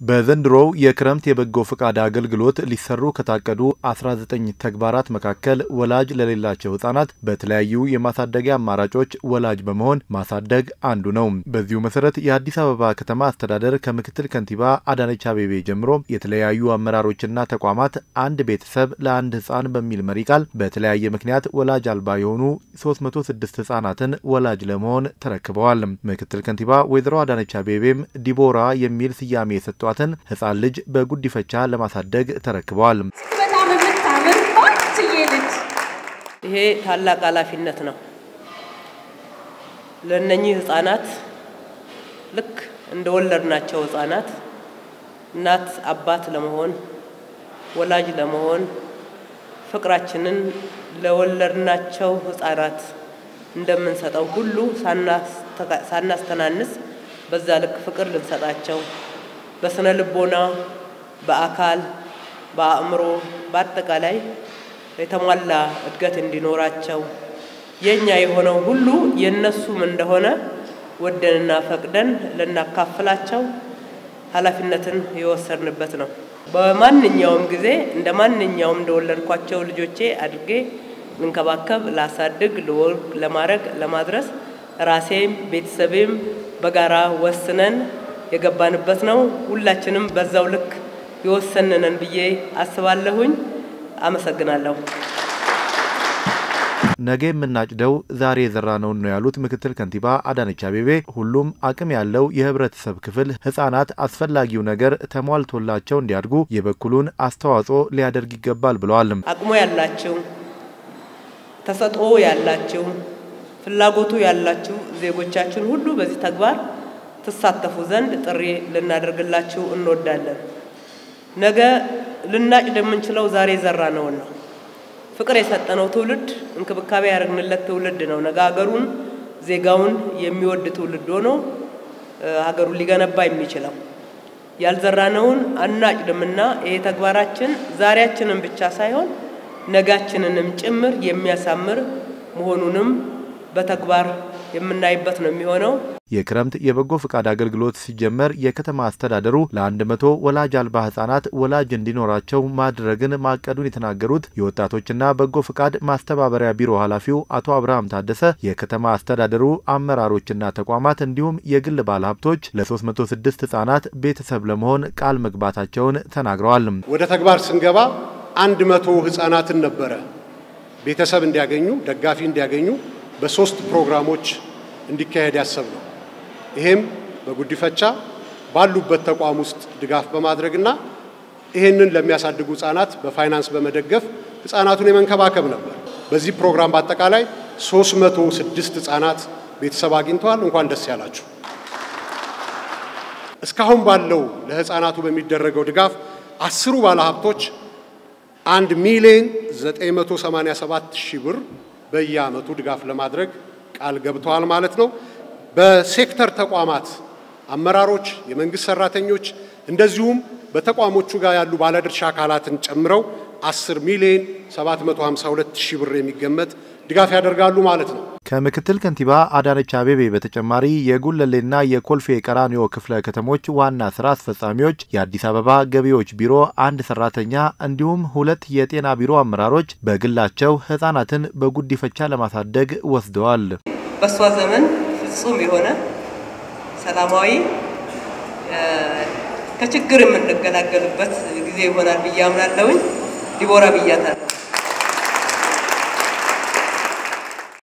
በዘንድሮው የክረምት የበጎ ፈቃድ አገልግሎት ሊሰሩ ከታቀዱ 19 ተግባራት መካከል ወላጅ ለሌላቸው ህጻናት በተለያዩ የማሳደጊያ አማራጮች ወላጅ በመሆን ማሳደግ አንዱ ነው። በዚሁ መሰረት የአዲስ አበባ ከተማ አስተዳደር ከምክትል ከንቲባ አዳነች አቤቤ ጀምሮ የተለያዩ አመራሮችና ተቋማት አንድ ቤተሰብ ለአንድ ህጻን በሚል መሪ ቃል በተለያየ ምክንያት ወላጅ አልባ የሆኑ 306 ህጻናትን ወላጅ ለመሆን ተረክበዋል። ምክትል ከንቲባ ወይዘሮ አዳነች አቤቤም ዲቦራ የሚል ስያሜ የሰጧትን ህጻን ልጅ በጉዲፈቻ ለማሳደግ ተረክበዋል። በጣም የምታምር ቆንጅዬ ልጅ ይሄ ታላቅ ኃላፊነት ነው። ለእነኚህ ህጻናት ልክ እንደ ወለድናቸው ህጻናት እናት አባት ለመሆን ወላጅ ለመሆን ፍቅራችንን ለወለድናቸው ህጻናት እንደምንሰጠው ሁሉ ሳናስተናንስ በዛ ልክ ፍቅር ልንሰጣቸው በስነ ልቦና፣ በአካል፣ በአእምሮ፣ በአጠቃላይ የተሟላ እድገት እንዲኖራቸው የኛ የሆነው ሁሉ የነሱም እንደሆነ ወደንና ፈቅደን ልናካፍላቸው ኃላፊነትን የወሰድንበት ነው። በማንኛውም ጊዜ እንደ ማንኛውም እንደወለድኳቸው ልጆቼ አድርጌ ልንከባከብ፣ ላሳድግ፣ ልወልድ፣ ለማድረግ፣ ለማድረስ ራሴም ቤተሰቤም በጋራ ወስነን የገባንበት ነው። ሁላችንም በዛው ልክ የወሰንነን ብዬ አስባለሁኝ። አመሰግናለሁ። ነገ የምናጭደው ዛሬ የዘራነውን ነው ያሉት ምክትል ከንቲባ አዳነች አቤቤ ሁሉም አቅም ያለው የህብረተሰብ ክፍል ህጻናት አስፈላጊው ነገር ተሟልቶላቸው እንዲያድጉ የበኩሉን አስተዋጽኦ ሊያደርግ ይገባል ብለዋል። አቅሙ ያላችሁ፣ ተሰጥኦ ያላችሁ፣ ፍላጎቱ ያላችሁ ዜጎቻችን ሁሉ በዚህ ተግባር ትሳተፉ ዘንድ ጥሪ ልናደርግላችሁ እንወዳለን። ነገ ልናጭድ የምንችለው ዛሬ የዘራነውን ነው። ፍቅር የሰጠነው ትውልድ እንክብካቤ ያደረግንለት ትውልድ ነው። ነገ ሀገሩን ዜጋውን የሚወድ ትውልድ ሆኖ ሀገሩን ሊገነባ የሚችለው ያልዘራነውን አናጭድምና ይሄ ተግባራችን ዛሬያችንን ብቻ ሳይሆን ነጋችንንም ጭምር የሚያሳምር መሆኑንም በተግባር የምናይበት ነው የሚሆነው። የክረምት የበጎ ፈቃድ አገልግሎት ሲጀመር የከተማ አስተዳደሩ ለአንድ መቶ ወላጅ አልባ ህጻናት ወላጅ እንዲኖራቸው ማድረግን ማቀዱን የተናገሩት የወጣቶችና በጎ ፈቃድ ማስተባበሪያ ቢሮ ኃላፊው አቶ አብርሃም ታደሰ የከተማ አስተዳደሩ አመራሮችና ተቋማት እንዲሁም የግል ባለሀብቶች ለ306 ህጻናት ቤተሰብ ለመሆን ቃል መግባታቸውን ተናግረዋል። ወደ ተግባር ስንገባ አንድ መቶ ህጻናትን ነበረ ቤተሰብ እንዲያገኙ ደጋፊ እንዲያገኙ በሶስት ፕሮግራሞች እንዲካሄድ ያሰብ ነው። ይሄም በጉዲፈቻ ባሉበት ተቋም ውስጥ ድጋፍ በማድረግና ይሄንን ለሚያሳድጉ ህጻናት በፋይናንስ በመደገፍ ህጻናቱን የመንከባከብ ነበር። በዚህ ፕሮግራም በአጠቃላይ 306 ህጻናት ቤተሰብ አግኝተዋል። እንኳን ደስ ያላችሁ። እስካሁን ባለው ለህፃናቱ በሚደረገው ድጋፍ አስሩ ባለሀብቶች አንድ ሚሊዮን 987 ሺህ ብር በየአመቱ ድጋፍ ለማድረግ ቃል ገብተዋል ማለት ነው። በሴክተር ተቋማት አመራሮች፣ የመንግስት ሰራተኞች እንደዚሁም በተቋሞቹ ጋር ያሉ ባለድርሻ አካላትን ጨምረው 10 ሚሊዮን 752 ሺህ ብር የሚገመት ድጋፍ ያደርጋሉ ማለት ነው። ከምክትል ከንቲባ አዳነች አቤቤ በተጨማሪ የጉለሌና የኮልፌ ቀራኒዮ ክፍለ ከተሞች ዋና ስራ አስፈጻሚዎች፣ የአዲስ አበባ ገቢዎች ቢሮ አንድ ሰራተኛ እንዲሁም ሁለት የጤና ቢሮ አመራሮች በግላቸው ህጻናትን በጉዲፈቻ ለማሳደግ ወስደዋል። በእሷ ዘመን ፍጹም የሆነ ሰላማዊ ከችግር የምንገላገልበት ጊዜ ይሆናል ብዬ አምናለሁኝ። ዲቦራ ብያታለሁ።